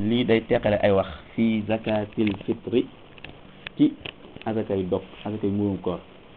lii day teqale ay wax fii zakatil fitri ci azakay dog azakay muurum koor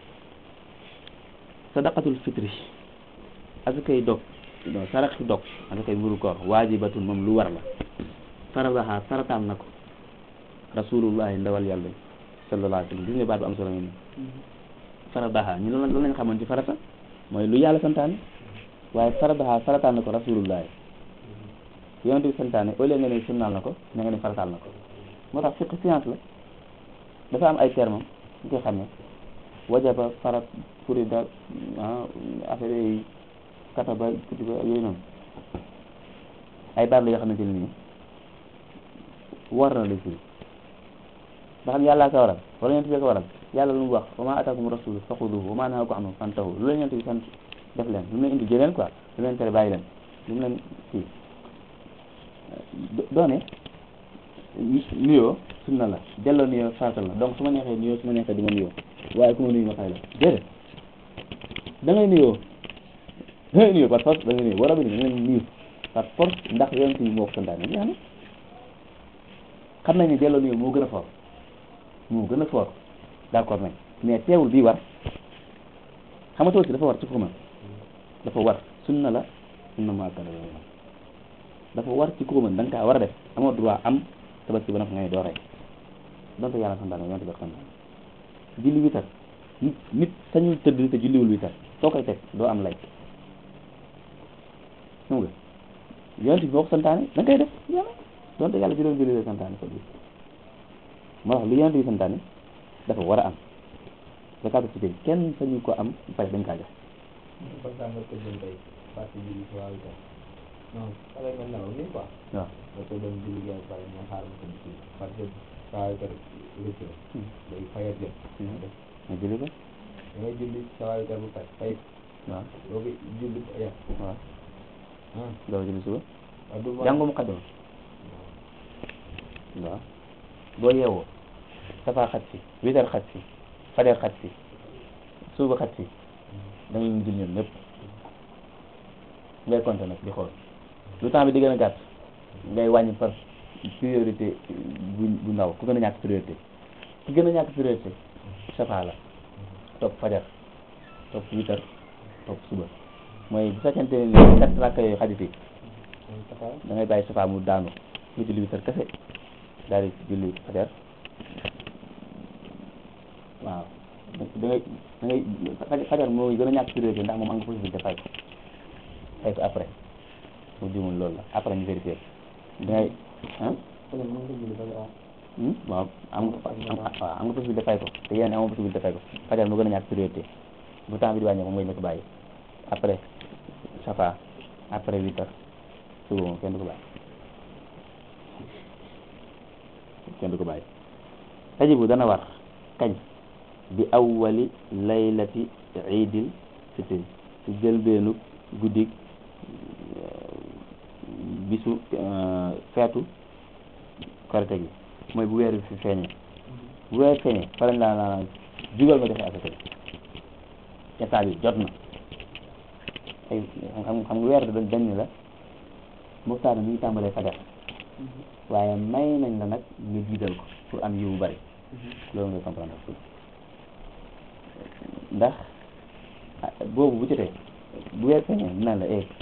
sadaqatul fitri azakay dog non saraxi dog azakay muurum koor waajibatun moom lu war la faradaha farataal na ko rasulullahi ndawal yàlla sallallahu alayhi wa sallam gis nga baat bu am solo ngeen faradaha ñu lan lañ xamoon ci farata mooy lu yàlla santaane waaye faradaha farataal na ko rasulullahi yonent bi santaane au lieu nga ne sunnaal na ko na nga ne farataal na ko moo tax fiqh science la dafa am ay termes ñu koy xam ne wajaba farat furida affaire yi kataba kutiba yooyu noonu ay baat la yoo xamante ne nii war na la firi ba xam yàllaa ko waral wala yonent bi ko waral yàlla lu mu wax wa ma ataakum rasul faxuduhu wa ma nahakum anhu fantahu lu leen yonent bi sant def leen lu mu leen indi jëleen quoi lu mu leen tere bàyyi leen lu mu leen kii doone nuyoo sunna la delloo nuyoo farata la donc su ma neexee nuyoo su ma neexee du ma nuyoo waaye ku ma nuyu ma fay la déedéet da ngay nuyoo da ngay nuyoo par force da ngay nuyoo war a bi da ngay nuyu par force ndax yonent bi moo ko santaane jeex na xam nañ ne delloo nuyoo moo gën a fort moo gën a fort d'accord nañ mais teewul bii war xam nga tabaski dafa war ci ko man dafa war sunna la sunna mu akkada dafa war ci ko mën da nga kaa war a def amoo droit am tabaski ba na fa ngay doo rey donte yàlla santaane yonte bi santaane julli witar nit nit sañul tëdd te julliwul witar soo koy teg doo am lay xam nga yonte bi moo ko santaane da nga koy def yàlla donte yàlla juróom julli la santaane ko moo tax lu yonte bi santaane dafa war a am zakatu fitr kenn sañu ko am pare dañ kaa jox non xale nga nelaw nii quoi. waaw nga ko doon julli gi ak pare nga xaar ma ko ci parce que saa yu kër rëcc la. day fayal jëm. nga julli ko da ngay julli saa yu kër bu pare fay. waaw doo ko julli ya. waaw ah doo julli suba ah du ma. jàngu mu xaddam waaw boo yeewoo safa xat si witar xat si fajar xat si suba xat si da nga leen jël ñoom ñëpp ngay compter nag di xool lu temps bi di gën a gàtt ngay wàññi par priorité bu bu ndaw ku gën a ñàkk priorité ku gën a ñàkk priorité safa la topp fajar topp witar topp suba mooy bu fekkente ne ni quatre rakka yooyu xajut yi da ngay bàyyi safa mu daanu nga julli witar kese daal di julli fajar waaw da ngay da ngay fajar moo gën a ñàkk priorité ndax moom am nga possibilité fay ko fay ko après bu jumul loolu la après ñu vérifier da ngay ah waaw am nga waaw am nga possibilité fay ko te yéen amoo possibilité fay ko fajar moo gën a ñàkk priorité bu temps bi di wàññeeku mooy na ko bàyyi après safa après huit heures suba moom kenn du ko bàyyi kenn du ko bàyyi tajibu dana war kañ bi awwali laylati iidil fitri ci jëlbeenu guddig bisu feetu korite gi mooy bu weer bi fi feeñee bu weer feeñee fa lañ laa laa jugal nga joxe asaka bi état bi jot na ay xam xam nga weer dañ dañ ne la muxtaar mi ngi tàmbalee fajar waaye may nañ la nag nga jiital ko pour am yiw bu bari loolu ngay comprendre ndax boobu bu jotee bu weer feeñee dina la eh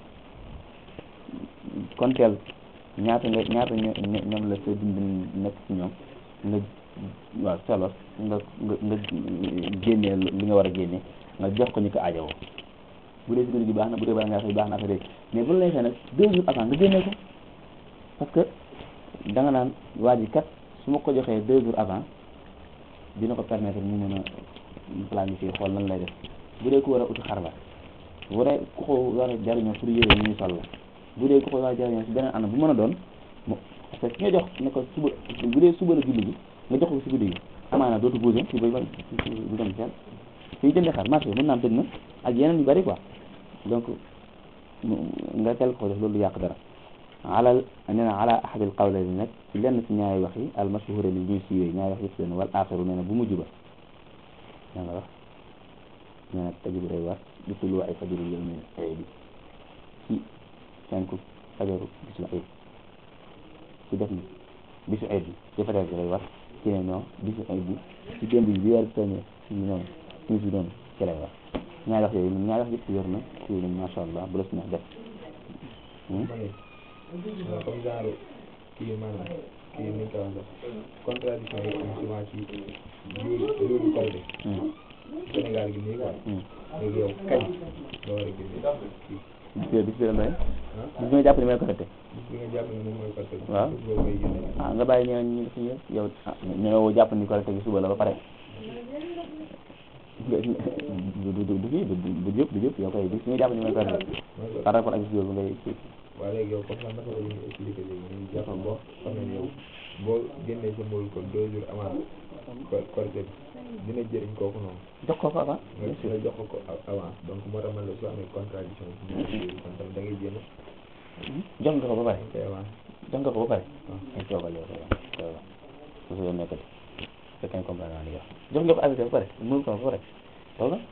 konteel ñaata nga ñaata ñoom la sa dund nekk ci ñoom nga waaw solos nga nga nga génnee li nga war a génne nga jox ko ñu ko aajowoo bu dee si guddi gi baax na bu dee bala ngaa xëy baax na affaire yi mais bu la neexee nag deux jours avant nga génnee ko parce que da nga naan waa ji kat su ma ko joxee deux jours avant dina ko permettre mu mën a planifier xool nan lay def bu dee ku war a uti xar la bu dee ku ko war a jariñoo pour yére ñu sol la bu dee ku ko war a jariñoo si beneen anam bu mën a doon mo parce que ki nga jox ne ko suba bu dee suba la julli gi nga jox ko si guddi gi amaana dootu bougé si bay du dem kenn fii jëndee xar marché mën naa am tëj na ak yeneen yu bari quoi donc nga tel ko def loolu yàq dara alal nee na ala ahadil qawlayni nag ci lenn ci ñaari wax yi al mashhura li ñuy siiwee ñaari wax yëpp leen wal axiru nee na bu mujj ba da nga wax nee na tajibu day war di tullu ay fajaru yawmi ayib bi ci cinq fajaru bisu ayib ci def ni bisu ayib bi ci fajar bi lay war ci ne non bisu ayib bi ci démb bi bi weer feeñee ci noonu timis bi noonu ci lay war ñaari wax yooyu ñaari wax yëpp yor na ci nañ masha allah bu la si neex def ma ne comme genre kii maanaam kii ni ñu koy wax contradiction yi am souvent ci jour jour Korité Sénégal gi nii quoi léegi yow kañ nga war a génne kii bis bi bis bi la doy ah bis bi nga jàpp ne mooy Korité bis bi nga jàpp ne moom mooy Korité Waaw. bis boobu ngay génne ah nga bàyyi ñeneen ñi def ñu yow ah ñoo jàpp ni Korité gi suba la ba pare du du du du fii du du jëpp du jëpp yow koy bis bi nga jàpp ni mooy Korité mooy par rapport ak bis boobu ngay kii waaye léegi yow comme ça naka la ñuy expliquer léegi ñu jàpp boo xam ne yow boo génnee sa mboolu kon deux jours avant ko- Korité bi dina jëriñ kooku noonu jox ko ko avant nga bien sûr nga jox ko ko a- avance donc moo tax man la su amee contradiction ci ñaari yooyu kon tamit da ngay génn jox nga ko ba pare te avance jox nga ko ba pare waaw ay toogal yow toogal toogal su su yoon nekkati fekkee comprendre naa li nga wax jox nga ko arrêté ba pare mënu ko ba pare toogal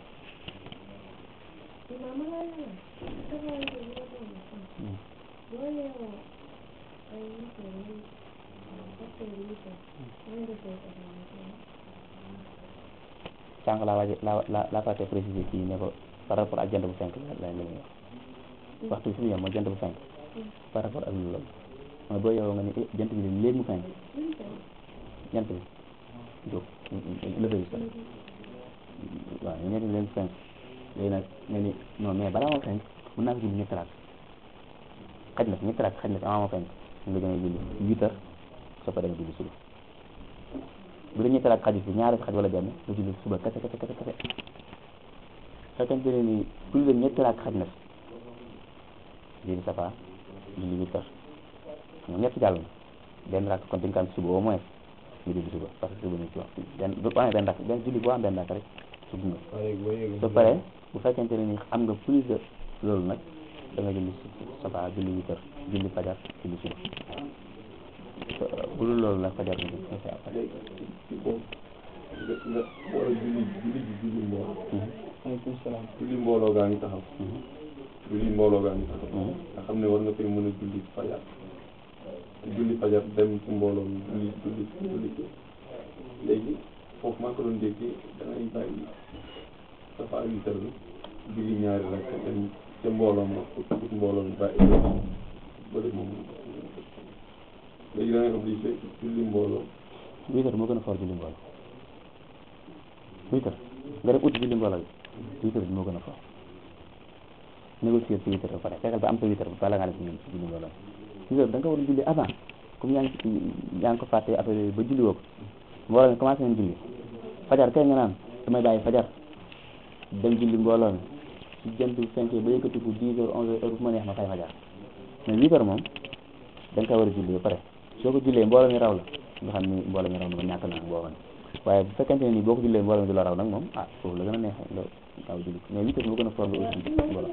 sànq laa waaj laa laa laa fàtte préciser kii ne ko par rapport ak jant bu fenk la la ñuy wax waxtu bi fi mu yem mooy jant bu fenk par rapport ak loolu mooy boo yow nga ni eh jant bi de léegi mu fenk jant bi jóg levé bi sax waaw ñu jant bi léegi mu fenk léegi nag nga ni non mais balaa moo fenk mën naa ko julli ñetti raak xaj na fi ñetti raak xaj na fi avant moo fenk nga gën a julli huit heures soo ko demee julli suba bu dee ñetti raak xaju fi ñaari xaj wala benn nga julli suba kese kese kese kese fekkente ne ni plus de ñetti raak xaj na fi julli safa julli huit heures xam nga ñett jàll na benn raak kon dañ ko am suba au moins nga julli suba parce que suba ñu ci wax benn bu amee benn raak benn julli boo am benn raak rek suba nga waaye léegi boo yéegee soo paree bu fekkente ne ni am nga plus de loolu nag da nga julli safa julli huit heures julli fajar julli suba bu dul loolu nag fajar nga julli nga fay ci boobu nga nga war a julli julli ji julli mbooloo aleykum salaam julli mbooloo gaa ngi taxaw julli mbooloo gaa ngi taxaw Mhm. nga xam ne war nga fay mën a julli fajar julli fajar dem ci mbooloo mi julli julli julli léegi foofu maa ko doon déggee da ngay bàyyi safa huit heures bi julli ñaari rek dem ca mbooloo ma ut ut mbooloo mi bàyyi bële moom léegi da ngay obligé julli mbooloo huit heures moo gën a fort julli mbooloo huit heures nga dem uti julli mbooloo bi huit heures bi moo gën a fort négocier si huit heures ba pare fekkal ba am sa huit heures bala ngaa def julli julli mbooloo bi huit heures da nga war a julli avant comme yaa ngi yaa ngi ko fàtte après yooyu ba julli woo ko mbooloo mi commencé nañ julli fajar kay nga naan damay bàyyi fajar dem julli mbooloo mi su jant bi fenkee ba yëkkatiku dix heures onze heures heure bu ma neex ma fay fajar mais huit heures moom da nga koy war a julli ba pare soo ko jullee mbooloo mi raw la nga xam ni mbooloo mi raw na ma ñàkk naa boo xam waaye bu fekkente ne ni boo ko jullee mbooloo mi du la raw nag moom ah foofu la gën a neexee nga gaaw julli mais huit heures moo gën a fort nga aussi mbooloo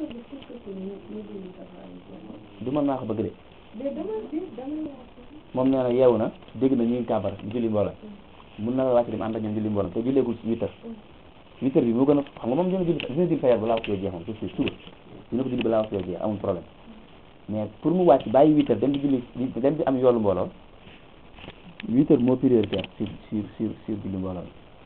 du man maa ko bëgg de moom nee na yeewu na dégg na ñuy kàmbar julli mbooloo mun na la wàcc dem ànd ak ñoom julli mbooloo te julleegul si huit heures huit heures bi moo gën a xam nga moom dina julli dina julli fajar balaa waxtu yoo jeex moom c'est sûr suba dina ko julli balaa waxtu yoo jeex amul problème mais pour mu wàcc bàyyi huit heures dem di julli dem di am yoolu mbooloo huit heures moo prioritaire sur sur sur sur julli mbooloo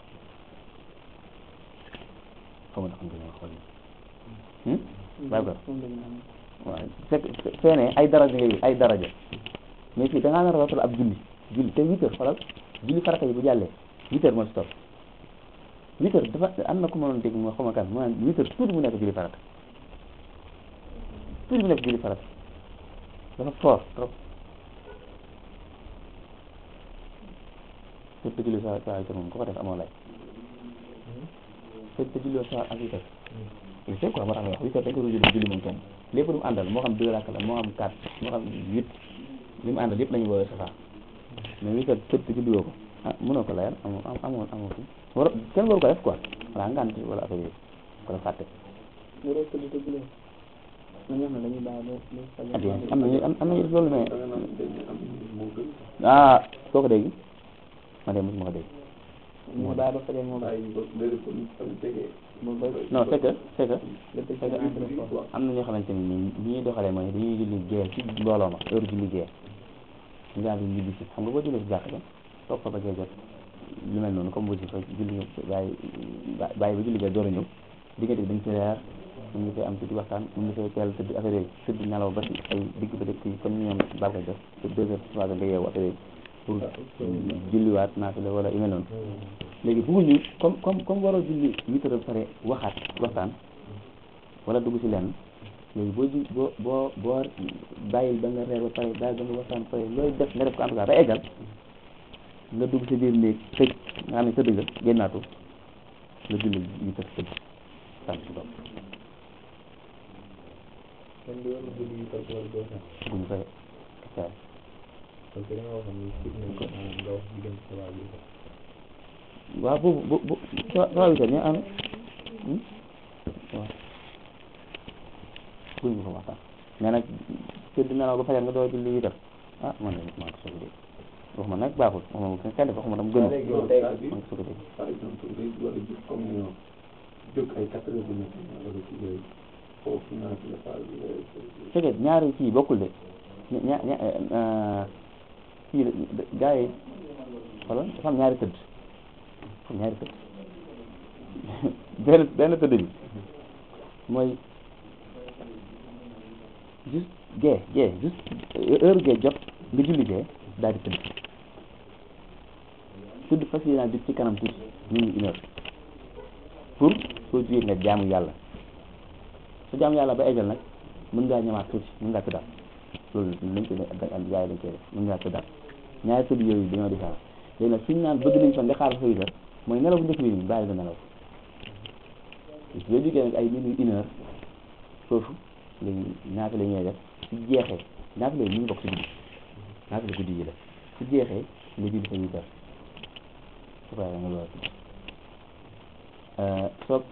xaw ma na xam nga xool ni bàyyi ko waaw fekk feene ay daraja ngay ay daraja mais fii da ngaa nar a rootal ab julli julli te huit heures xoolal julli farata yi bu jàllee huit heures moo ci topp huit heures dafa am na ku ma doon dégg moo xama kan mu naan huit heures tuuti mu nekk julli farata tuuti mu nekk julli farata dafa fort trop te te julli sa sa huit heures moom ku ko def amoo lay te te julli sa ak huit heures il sait quoi moo tax nga wax huit heures dañ ko doon julli julli moom kenn lépp lu mu àndal moo xam deux rakk la moo xam quatre moo xam huit li mu àndal yëpp la ñu woowee safa mais huit heures tëdd te julli woo ko ah mënoo ko layal amoo amoo amoo fi war kenn waru ko def quoi voilà ngant wala affaire yooyu ko def fàtte waroo tëdd te jullee na ñoo xam ne dañuy bàyyi ba ba ak am nañu am am nañu def loolu mais da nga naan dañ ne am moo gën ah soo ko dégg ma de mosuma ko dégg ñu bàyyi ba fajar moom bàyyi ba léegi kon tam tegee ba ba non c'est que c'est que nga tëj sa entrée foofu am na ñoo xamante ni ni ñuy doxalee mooy dañuy julli gée ci mbooloo ma heure julli gée ñu daal di ñibbi si xam nga boo jullee si jàkk ba toog fa ba gee jot lu mel noonu comme bu si fa julli nga bàyyi bàyyi ba julli ga door a ñëw diggante bi dañ ci reer mun nga koy am tuuti waxtaan mun nga koy teel tëdd affaire yooyu tëdd nelaw ba si ay digg ba dëkk yi comme ni ñoom baal koy def te deux heures trois heures nga yeewu affaire yooyu pour julliwaat naafila wala yu mel noonu léegi bëgguñu comme comme comme waroo julli huit heures ba pare waxaat waxtaan wala dugg si lenn léegi boo ju boo boo boo bàyyil ba nga reer ba pare bàyyil ba nga waxtaan pare looy def nga def ko en tout cas ba eggal nga dugg si biir néeg tëj nga xam ne tëdd nga génnaatu nga julli huit heures tëdd sant si bopp kon di war a julli yi parce que war doo sax buñ fay kacaar parce que da nga waxoon ni sit nañ ko maanaam nga wax diggante sa waa bi sax waaw boobu bu bu sa sa huit heures ñoo am waaw buñ ko fa waxtaan mais nag tëdd nelaw ba fajar nga doo julli huit heures ah man de maa ngi ko soog a dégg waxuma nag baaxul waxuma kenn kenn def waxuma dam gënu léegi yow tey maa ngi ko soog a dégg par exemple day war a jóg comme ni ñoom jóg ay quatre heures du matin wala ci yooyu foofu naa ci la phase bi c'est que ñaari kii bokkul de ña ña ña kii gars yi xoolal dafa am ñaari tëdd dafa am ñaari tëdd benn benn tëdd bi mooy juste gee gee juste heure gee jot nga julli gee daal di tëdd tëdd fas yéenaa jóg ci kanam tuuti ñu ngi une heure pour soo jugee nga jaamu yàlla su jaamu yàlla ba eggal nag mën ngaa ñëwaat tuuti mën ngaa tëddaat loolu lañ ko am yaay lañ koy def mën ngaa tëddaat ñaari tëdd yooyu dañoo différent léegi nag suñu naan bëgg nañ fa nga xaar fa huit heures mooy nelaw bu njëkk bi nii bàyyi ba nelaw boo jógee nag ay minuit une heure foofu léegi ñaata la ñuy def su jeexee ñaata la ñu ngi bokk si guddi ñaata la guddi yi la su jeexee nga julli fa huit heures su ko nga loolu soo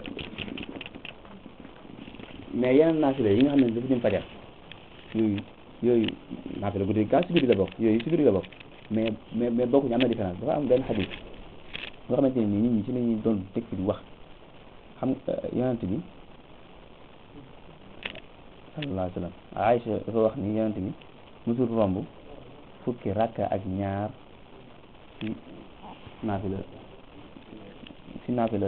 mais yeneen naafila yi nga xam ne dafa jëm fajar yooyu yooyu naafila guddi kaa si guddi la bokk yooyu si guddi la bokk mais mais mais bokkuñu am na différence dafa am benn xadis nga xamante ne nii nit ñi ci la ñuy doon teg fi di wax xam yonent bi sallallahu alayhi wa sallam Aïcha dafa wax ni yonent bi musul romb fukki rakka ak ñaar ci naafila si naafila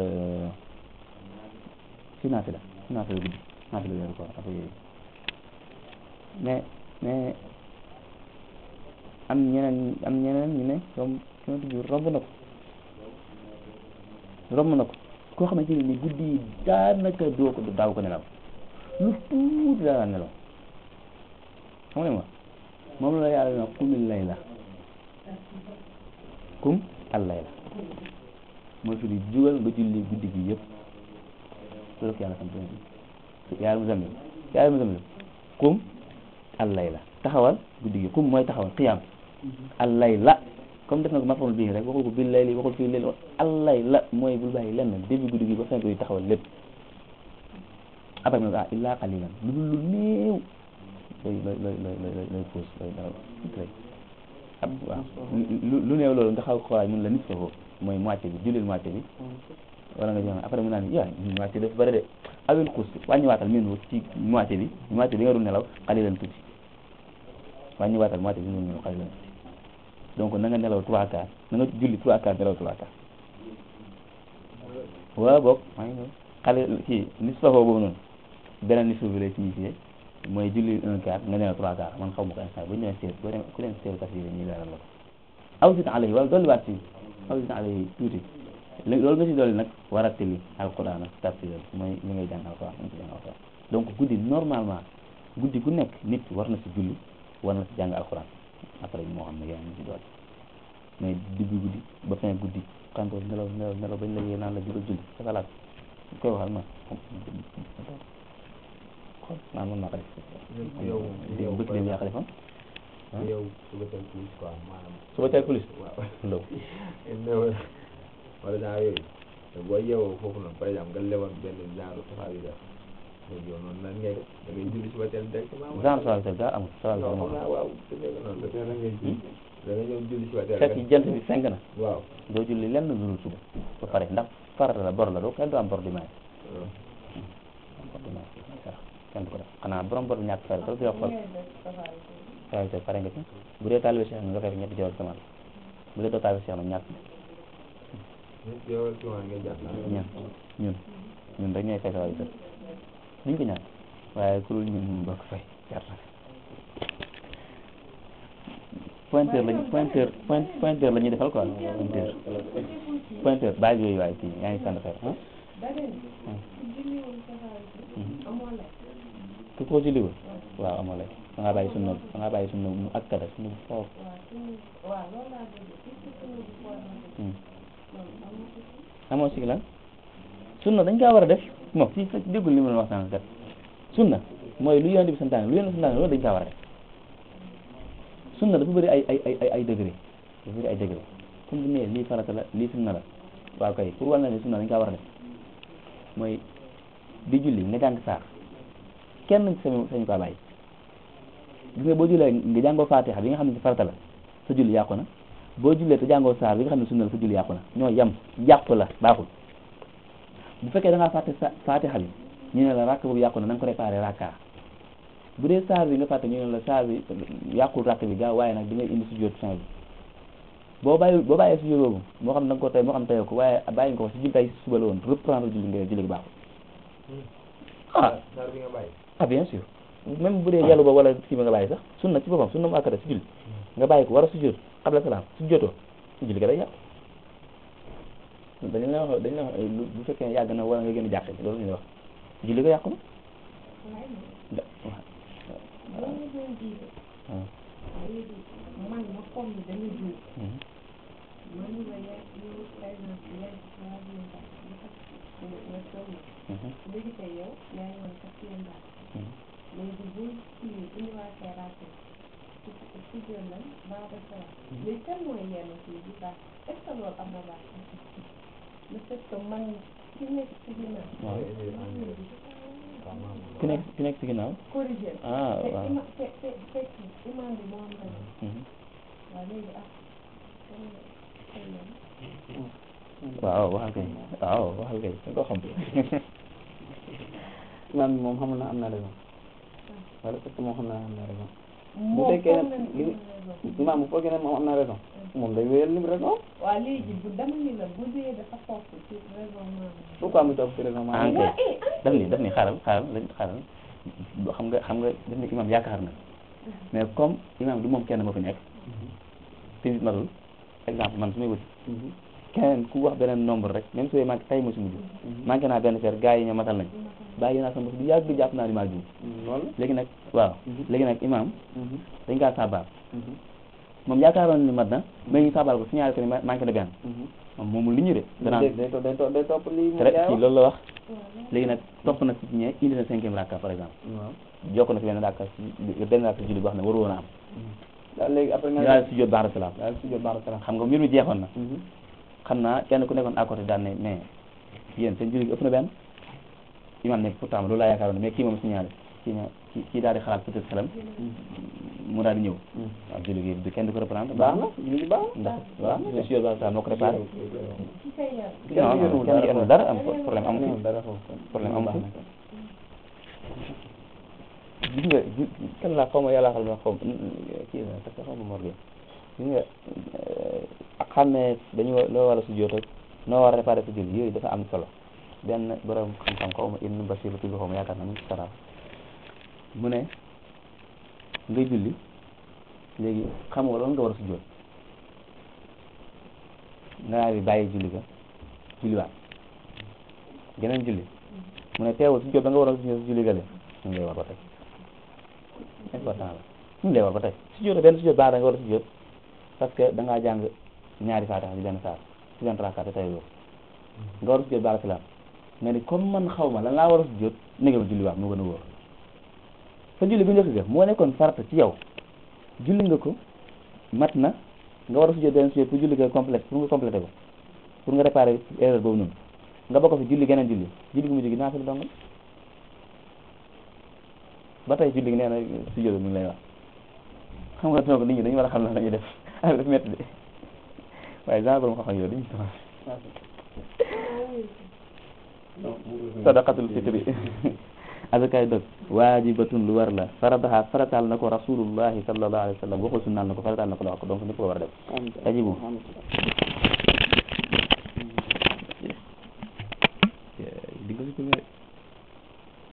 si naafila si naafila guddi naafila weeru koor affaire yooyu mais mais am ñeneen am ñeneen ñu ne romb yonent bi romb na ko romb na ko koo xamante ne ni guddi yi daanaka doo ko daaw ko nelaw lu tuuti daa daan nelaw xam nga ma moom la yàlla na kumil lay la kum al lay la mooy fi di jugal nga julli guddi gi yëpp loolu ko yàlla sant yàlla mu zamil yàlla mu zamil kum al lay la taxawal guddi gi kum mooy taxawal qiyaam al lay la comme def na ko mafamul bii rek waxul ko bil layli waxul fii layli al lay la mooy bul bàyyi lenn début guddi gi ba fin yi taxawal lépp après nag ah illa qalilan lu dul lu néew looy looy looy looy looy looy puus looy daw looy ab waaw lu lu néew loolu nga xaw xoolaay mun la nit foofu mooy moitié bi jullil moitié bi wala nga jox après mu naan yaa moitié dafa bëri de awil xuus wàññiwaatal min ci moitié bi moitié bi nga dul nelaw qalilan tuuti wàññiwaatal moitié bi nga dul nelaw qalilan tuuti donc na nga nelaw trois quarts na nga julli trois quarts nelaw trois quarts waaw boog maa ngi ñëw xale kii nisfahu boobu noonu beneen nisfa bi lay signifié mooy julli un quart nga nelaw trois quarts man xaw ma ko instant bu ñu demee seet boo demee ku leen seet tafsir yi ñuy leeral la ko aw sit alayhi wala dolliwaat si aw sit alayhi tuuti léegi loolu nga si dolli nag waratili alquran ak tafsir mooy li ngay jàng alquran nga si jàng alquran donc guddi normalement guddi gu nekk nit war na si julli war na si jàng alquran après moo xam ne yaa ngi si dool mais début guddi ba fin guddi kantoor nelaw nelaw nelaw bañ la yee naan la jugal julli sa xalaat koy waxal ma xool naan mën naa ko def yow yow bëgg dem yaa ko defoon yow suba teel plus quoi maanaam suba teel plus waaw ndaw néew wala genre yooyu te boo yeewoo foofu noonu par exemple nga lewoon benn genre safaar yi def léegi yow noonu lan ngay def da ngay julli suba teel directement genre sawa bi daa amul sawa bi non xam amul naa waaw su fekkee noonu la teel ngay julli da ngay ñëw julli suba teel fekk jant bi fenk na waaw doo julli lenn lu dul suba ba pare ndax farata la bor la doo kenn du am bor di maye bor di maye sarax kenn du ko def xanaa borom bor bi ñàkk fayda rek di la xool taalibe Cheikh pare nga ci bu dee taalibe Cheikh nga fay ñetti jawal kamal bu dee doo taalibe Cheikh nag ñàkk ñëpp yow ci waa nga jàpp ñun ñun ñun rek ñooy fay sa wàllu kër duñ ko ñaan waaye ku dul ñun moom doo ko fay jar na pointeur lañ pointeur point pointeur la ñuy defal quoi pointeur pointeur base yooyu waaye fii yaa ngi sant xeer ah ku ko julliwul waaw amoo lay da ngaa bàyyi sunna da ngaa bàyyi sunna mu akkada sunna bu foofu amoo si lan sunna dañ kaa war a def moom fii sa déggul li ma la wax sànq kat sunna mooy lu yonent bi santaane lu yonent bi santaane loolu dañ kaa war a def sunna dafa bëri ay ay ay ay degré dafa bëri ay degré comme bu nee lii farata la lii sunna la waaw kay pour wàll na ne sunna dañ kaa war a def mooy di julli nga jàng saar kenn sañu sañu kaa bàyyi gis nga boo jullee nga jàngoo fatiha bi nga xam ne si farata la sa julli yàqu na boo jullee te jàngoo saar bi nga xam ne sunna la sa julli yàqu na ñoo yem yàqu la baaxul bu fekkee da ngaa fàtte sa fatiha bi ñu ne la rakk boobu yàqu na na nga ko réparé rakka bu dee saar bi nga fàtte ñu ne la saar bi yàqul rakk bi gaaw waaye nag di ngay indi sujjóot fin bi boo bàyyi boo bàyyee sujjóot boobu moo xam da nga ko tey moo xam teyoo ko waaye bàyyi nga ko si julli tey suba la woon reprendre julli nga julli gi baaxul ah saar bi nga bàyyi ah bien sûr même bu dee yàlla ba wala kii ba nga bàyyi sax sunna ci boppam sunna mu akkada si julli nga bàyyi ko war a sujjóot qabla salaam sujjóotoo julli ga day yàqu dañu la wax dañu la wax bu fekkee yàgg na wala nga gën a jàq loolu la ñuy wax julli ga yàqu na da waaw man ma comme ni dañu jiw man la ya yow par exemple ya waa bi nga nga toll léegi tey yow yaa ngi woon quatrième baax léegi bu kii bu ñu waatee raate ci ci jël lan baax de sala léegi kan mooy yenn kii bi baax est ce que loolu am na baax le fait que man ki nekk ci ginnaaw waaw ku nekk ku nekk si ginnaaw corrigé ah te waaw ima te te fekk imam bi moo am tamit waaw léegi ah kan kan la waaw waxal kay waaw waxal kay da nga ko xam imaam bi moom xamul na am na raison wala parce que moom xam naa am na raison bu moom fekkee foog ne na li ni imaam bu foogee ne moom am na raison moom day wéyal li mu raison waaw léegi bu dama ni la bu dee dafa topp ci raisonnement pourquoi mu toog ci raison ah maanaam kay daf ni daf ni xaaral xaaral lañ xaaral boo xam nga xam nga daf ni imam yaakaar na mais comme imam du moom kenn moo fi nekk te nit matul exemple man su may wuti keneen ku wax beneen nombre rek même su dee manqué tay mo si mujj manqué naa benn fer gars yi ñoo matal nañ bàyyi naa sama bopp du yàgg jàpp naa ni maa juum loolu léegi nag waaw Mhm. léegi nag imam Mhm. dañ kaa saabal Mhm. moom yaakaaroon ni mat na mais ñu saabal ko signalé ko ni ma- manqué na benn Mhm. moom moomul li ñu de danaa day day to- day to- day topp lii mu tere jaay kii wax loolu la wax léegi nag topp na si ñee indi na cinquième rakka par exemple waaw jokk na si benn rakka si benn rakka si julli boo xam ne waru woon a am daal léegi après nga daal si jot baax salaam daal si jot baax salaam xam nga mbir mi jeexoon na Mhm. xam naa kenn ku nekkoon à côté daan ne mais yéen seen julli gi ëpp na benn imam ne pourtant loolu laa yaakaaroon mais kii moom signalé kii ne kii kii daal di xalaat peut-être xelam mu daal di ñëw Mhm. waaw julli gi du kenn du ko reprendre baax na julli gi baax na ndax waaw si jot baax salaam moo ko réparé ci say yar non non kenn du yenn dara am problème amu amul fi dara foofu problème amu fi gis nga gis kan laa xaw ma yàlla xal ma xaw ma kii la parce que xaw ma morgue gis nga xam ne dañu wa- loo war a sujjóot ak noo war a réparé sa julli yooyu dafa am solo benn borom xam-xam xaw ma Ibn Bashir la tudd xaw ma yaakaar naa mu ngi ci sara mu ne nga julli léegi xam nga loolu nga war a sujjóot nga daal di bàyyi julli ga julliwaat geneen julli mu ne teewul sujjóot ba nga war a sujjóot julli ga le ñu ngi lay war ba tey important la ñu ngi lay war ba tey sujjóot benn sujjóot baax da nga war a sujjóot parce que da ngaa jàng ñaari faatiha ci benn saar ci benn rakka te tey loolu nga war a sujjóot baax salaam nga ni comme man xaw ma lan laa war a sujjóot négal julliwaat moo gën a wóor sa julli bu njëkk ga moo nekkoon farata ci yow julli nga ko mat na nga war a sujjóot benn sujjóot pour julli ga complète pour nga complété ko pour nga réparer erreur boobu noonu nga bokk fi julli geneen julli julli gi mujj gi naa fi la dongal ba tey julli gi nee na sujjóot mi ngi lay wax xam nga donc nit ñi dañu war a xam lan la ñuy def affaire daf métti de waaye genre borom xam-xam yooyu dañu commencé sadaqatul fitri azakaay dog waajibatun lu war la faradaha farataal na ko rasulullahi sallallahu alayhi wa sallam waxul sunnaal na ko farataal na ko la wax ko donc ñëpp ko war a def tajibu di nga si